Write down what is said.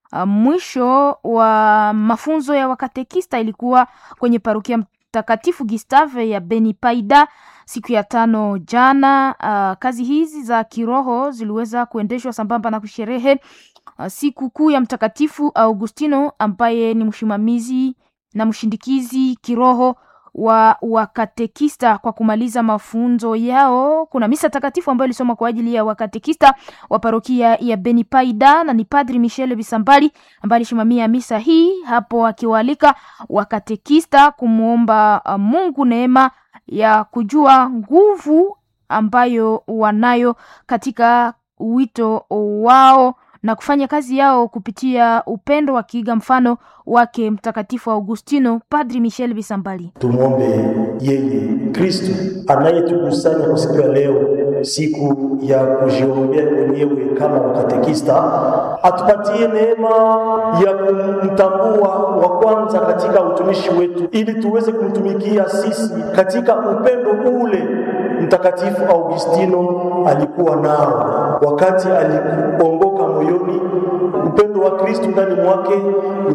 Uh, mwisho wa mafunzo ya wakatekista ilikuwa kwenye parokia Mtakatifu Gustave ya Beni Paida siku ya tano jana. Uh, kazi hizi za kiroho ziliweza kuendeshwa sambamba na kusherehe uh, siku kuu ya Mtakatifu Augustino ambaye ni msimamizi na mshindikizi kiroho wa wakatekista. Kwa kumaliza mafunzo yao, kuna misa takatifu ambayo ilisoma kwa ajili ya wakatekista wa parokia ya Beni Paida, na ni Padri Michel Bisambali ambaye alisimamia misa hii hapo, akiwaalika wakatekista kumwomba uh, Mungu neema ya kujua nguvu ambayo wanayo katika wito wao na kufanya kazi yao kupitia upendo, wakiiga mfano wake Mtakatifu Augustino. Padri Michel Bisambali: tumwombe yeye Kristo anayetukusanya kwa siku ya leo, siku ya kujiombea wenyewe kama wakatekista, atupatie neema ya kumtambua wa kwanza katika utumishi wetu, ili tuweze kumtumikia sisi katika upendo ule Mtakatifu Augustino alikuwa nao wakati aliongoka moyoni, upendo wa Kristo ndani mwake